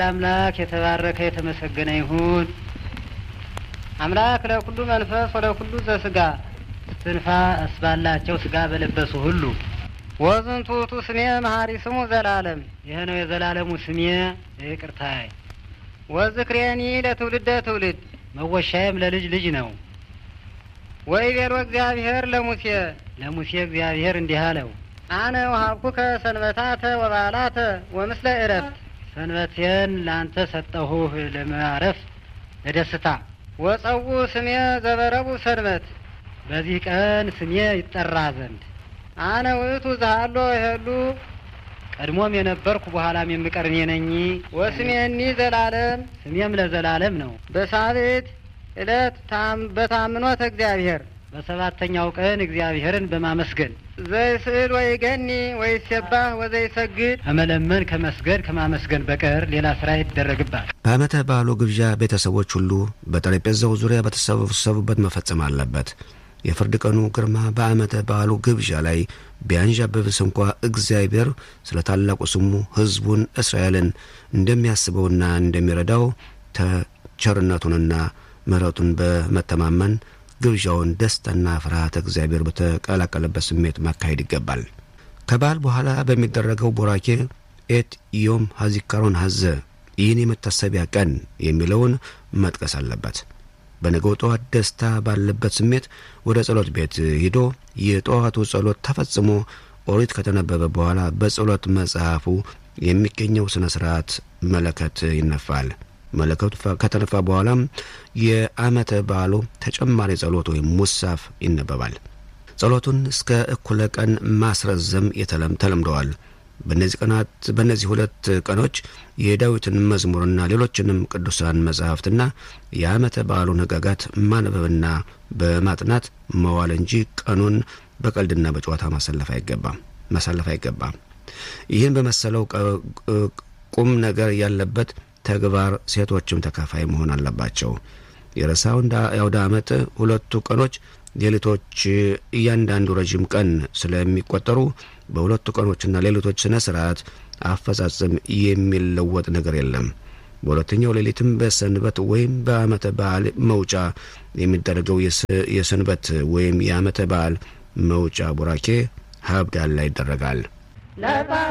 አምላክ የተባረከ የተመሰገነ ይሁን። አምላክ ለኩሉ መንፈስ ወለኩሉ ዘስጋ እስትንፋስ ባላቸው ስጋ በለበሱ ሁሉ ወዝንቱ ውእቱ ስሜ መሀሪ ስሙ ዘላለም ይህ ነው የዘላለሙ ስሜ ይቅርታዬ። ወዝክሬኒ ለትውልደ ትውልድ መወሻዬም ለልጅ ልጅ ነው። ወይቤሎ እግዚአብሔር ለሙሴ ለሙሴ እግዚአብሔር እንዲህ አለው፣ አነ ወሀብኩከ ሰንበታተ ወበዓላተ ወምስለ ዕረፍት ሰንበቴን ለአንተ ሰጠሁህ ለማረፍ ለደስታ። ወጸው ስሜ ዘበረቡ ሰንበት በዚህ ቀን ስሜ ይጠራ ዘንድ አነ ውእቱ ዛሃሎ ይሄሉ ቀድሞም የነበርኩ በኋላም የምቀር እኔ ነኝ። ወስሜኒ ዘላለም ስሜም ለዘላለም ነው። በሳቤት ዕለት በታምኖት እግዚአብሔር በሰባተኛው ቀን እግዚአብሔርን በማመስገን ዘይስእል ወይ ገኒ ወይ ሴባህ ወዘይ ሰግድ ከመለመን ከመስገድ ከማመስገን በቀር ሌላ ስራ ይደረግባል። በዓመተ በዓሉ ግብዣ ቤተሰቦች ሁሉ በጠረጴዛው ዙሪያ በተሰበሰቡበት መፈጸም አለበት። የፍርድ ቀኑ ግርማ በዓመተ በዓሉ ግብዣ ላይ ቢያንዣብብስ እንኳ እግዚአብሔር ስለ ታላቁ ስሙ ሕዝቡን እስራኤልን እንደሚያስበውና እንደሚረዳው ተቸርነቱንና ምሕረቱን በመተማመን ግብዣውን ደስታና ፍርሃተ እግዚአብሔር በተቀላቀለበት ስሜት ማካሄድ ይገባል። ከበዓል በኋላ በሚደረገው ቦራኬ ኤት ዮም ሀዚካሮን ሀዘ ይህን የመታሰቢያ ቀን የሚለውን መጥቀስ አለበት። በነገው ጠዋት ደስታ ባለበት ስሜት ወደ ጸሎት ቤት ሂዶ የጠዋቱ ጸሎት ተፈጽሞ ኦሪት ከተነበበ በኋላ በጸሎት መጽሐፉ የሚገኘው ሥነ ሥርዓት መለከት ይነፋል። መለከቱ ከተነፋ በኋላም የዓመተ በዓሉ ተጨማሪ ጸሎት ወይም ሙሳፍ ይነበባል። ጸሎቱን እስከ እኩለ ቀን ማስረዘም የተለም ተለምደዋል። በእነዚህ ቀናት በእነዚህ ሁለት ቀኖች የዳዊትን መዝሙርና ሌሎችንም ቅዱሳን መጻሕፍትና የዓመተ በዓሉን ሕግጋት ማንበብና በማጥናት መዋል እንጂ ቀኑን በቀልድና በጨዋታ ማሳለፍ አይገባም ማሳለፍ አይገባም። ይህን በመሰለው ቁም ነገር ያለበት ተግባር ሴቶችም ተካፋይ መሆን አለባቸው። የረሳው የአውደ ዓመት ሁለቱ ቀኖች ሌሊቶች እያንዳንዱ ረዥም ቀን ስለሚቆጠሩ በሁለቱ ቀኖችና ሌሊቶች ስነ ስርዓት አፈጻጸም የሚለወጥ ነገር የለም። በሁለተኛው ሌሊትም በሰንበት ወይም በዓመተ በዓል መውጫ የሚደረገው የሰንበት ወይም የዓመተ በዓል መውጫ ቡራኬ ሀብዳላ ይደረጋል።